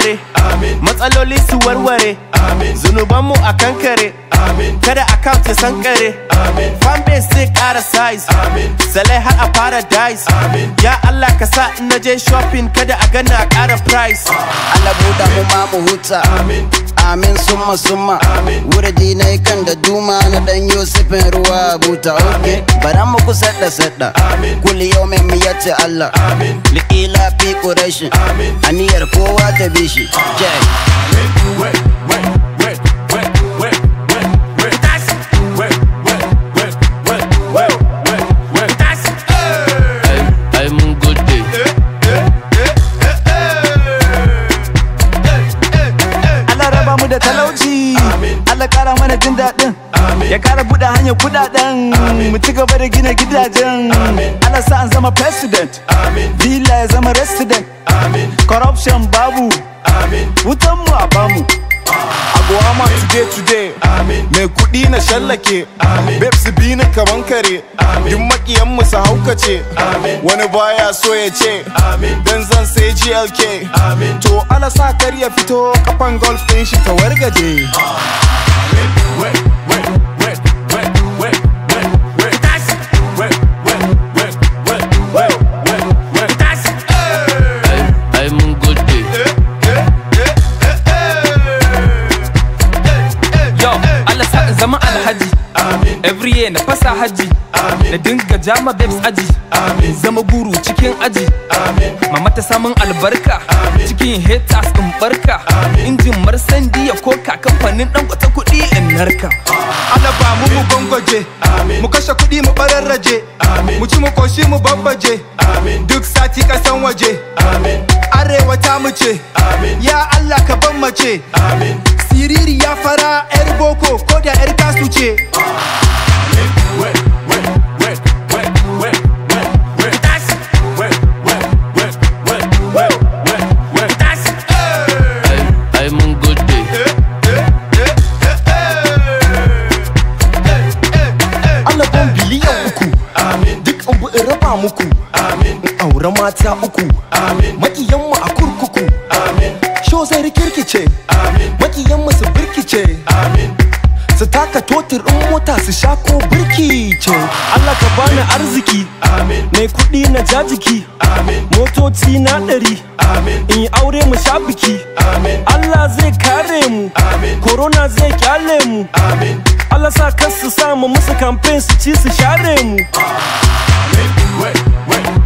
dare matsaloli su warware zunubanmu a kankare kada account ya sankare fanbase zai kara size salai har a paradise ya Allah ka sa in na je shopping kada a gana a kara price Allah buɗa mu ma mu huta Amin summa summa Wurdi na kan da duma na dan Yusufin ruwa buta ok Bara mu ku sadda sadda Kulli yau mai mu yace Allah Liƙila fi ƙurashin Aniyar kowa ta bi shi Jack ai mun gode Allah raba mu da talauci Allah kara mana jin daɗin ya kara buɗe hanyar kuɗaɗen mu ci gaba da gina gidajen Allah sa an zama president villa ya zama resident corruption babu wutan mu a bamu Agwama today today Mai kuɗi na shallake Babes bi ni kaman kare Duk makiyan mu su haukace Wani baya so ya ce Dan zan sai GLK To ala sa kar ya fito kafan golf ɗin shi ta wargaje ai ai mun gode Yo, Allah sa in zama alhaji Every year na fasa haji Na dinga jama babes aji Zama guru cikin aji Mama ta samun albarka Cikin haters in barka Injin marsandi ya koka kamfanin dan kwata kuɗi in narka Allah ba mu mu gwangwaje Mu kashe kuɗi mu bararraje Mu ci mu koshi mu babbaje Duk sati kasan waje Arewa ta mu ce Ya Allah ka ban mace Siriri ya fara 'yar boko ko da 'yar kasu ce ai ai mun gode Allah ban biliyan uku Duk in bi in raba muku In aure mata uku Makiyanmu a kurkuku Sho zai rikirkice Makiyanmu su birkice Su taka totir in mota su sha ko birkice Allah ka bani arziki mai kuɗi na jajiki motoci na ɗari in yi aure mu sha biki Allah zai kare mu corona zai kyale mu Allah sa kar su samu musu campaign su ci su share mu